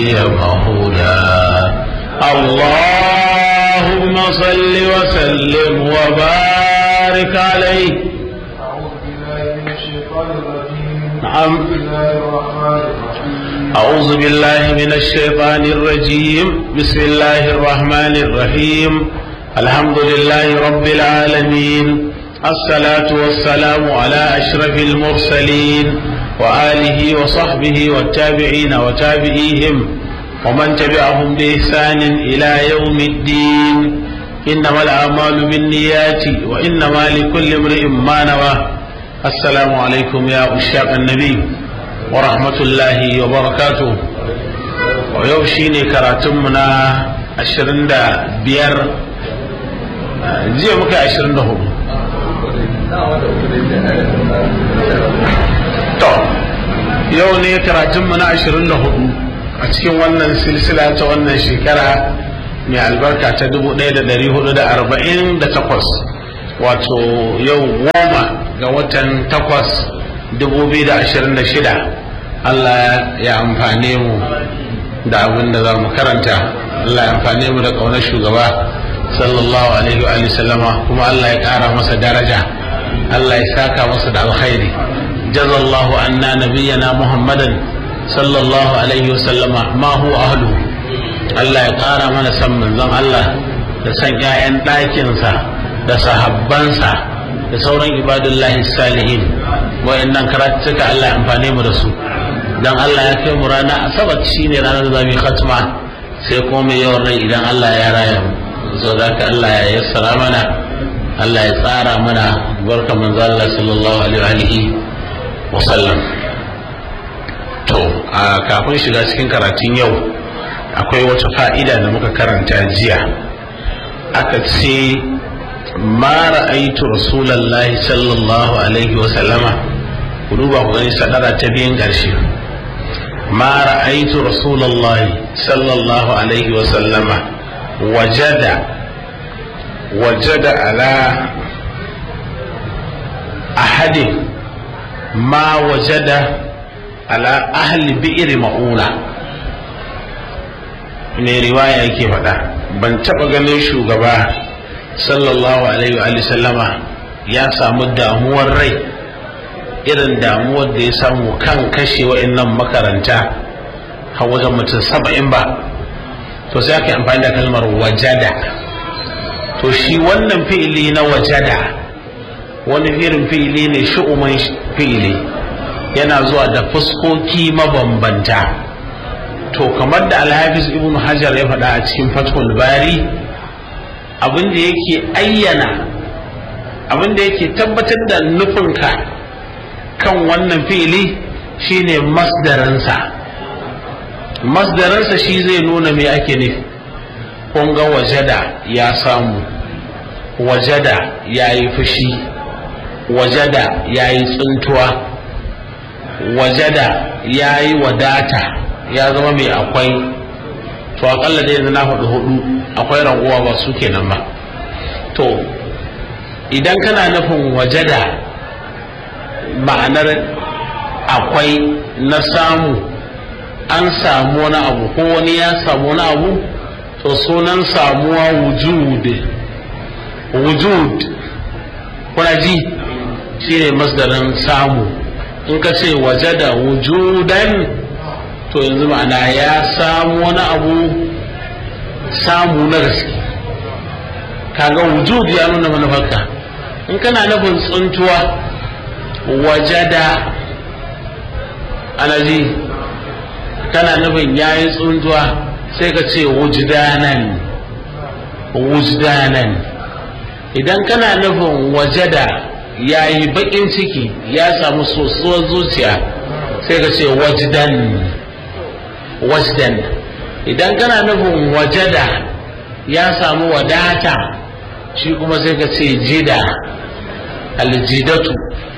هدي مهودا اللهم صل وسلم وبارك عليه أعوذ بالله من الشيطان الرجيم نعم أعوذ بالله من الشيطان الرجيم بسم الله الرحمن الرحيم الحمد لله رب العالمين الصلاة والسلام على أشرف المرسلين وآله وصحبه والتابعين وتابعيهم ومن تبعهم بإحسان إلى يوم الدين إنما الأعمال بالنيات وإنما لكل امرئ ما نوى السلام عليكم يا أشاق النبي ورحمة الله وبركاته ويوشيني كراتمنا عشرين دا بير زي مكا عشرين دا هم to yau ne karatunmu na ashirin da hudu a cikin wannan silsila ta wannan shekara mai albarka ta dubu ɗaya da ɗari hudu da arba'in da takwas wato yau goma ga watan takwas dubu biyu da ashirin da shida allah ya amfane mu da abin da za mu karanta allah ya amfane mu da ƙaunar shugaba sallallahu alaihi wa sallama kuma allah ya ƙara masa daraja allah ya saka masa da alkhairi جزى الله عنا نبينا محمدا صلى الله عليه وسلم ما هو أهله Allah ya ƙara mana san manzon Allah da san ‘ya'yan ɗakinsa da sahabbansa da sauran ibadullahi salihin wayannan karatuka Allah ya amfane mu da su dan Allah ya kai mu rana asabar shine ranar da zamu khatma sai kuma mai yawan rai idan Allah ya raya mu so da Allah ya yassara mana Allah ya tsara mana barka manzon Allah sallallahu alaihi wa wasallam to a kafin shiga cikin karatun yau akwai wata fa'ida da muka karanta jiya aka ce ma ra'aitu rasulallahi sallallahu alaihi wasallama ku duba ku gani sadara ta biyan ƙarshe ma ra'aitu rasulallahi sallallahu alaihi wasallama wajada wajada ala ahadin ma wajada ala ahli bi'ir ma'una mai riwaya yake faɗa ban taɓa ganin shugaba sallallahu alaihi wa sallama ya samu damuwar rai irin damuwar da ya samu kan kashe wa'annan makaranta har wajen mutum saba'in ba to sai aka amfani da kalmar wajada to shi wannan fi'ili na wajada wani irin fi'ili ne shu'uman fi'ili yana zuwa da fuskoki mabambanta to kamar da alhafiz ibn hajar ya faɗa a cikin fathul bari abin da yake ayyana abin da yake tabbatar da nufinka kan wannan fi'ili shine masdaransa masdaransa shi zai nuna me ake nufi kun ga wajada ya samu wajada ya yi fushi wajada ya yi tsuntuwa wajada ya yi wadata ya zama mai akwai to akalla dai yanzu na hudu hudu akwai raguwa ba su kenan ba to idan kana nufin wajada ma'anar akwai na samu an samu wani abu ko wani ya samu wani abu to sunan samuwa wujud wujud kuna ji shi ne masdarin samu in ka ce waje da wujudan to yanzu ma'ana ya samu wani abu samu na gaske kaga wujud ya nuna manufarka in kana nufin tsuntuwa waje da anaji kana nufin ya yi tsuntuwa sai ka ce wujdanan wujdanan idan kana nufin waje da ya yi baƙin ciki ya samu sosuwar zuciya sai ka ce wajdan wajdan idan kana nufin wajada ya samu wadata shi kuma sai ka ce jida aljidatu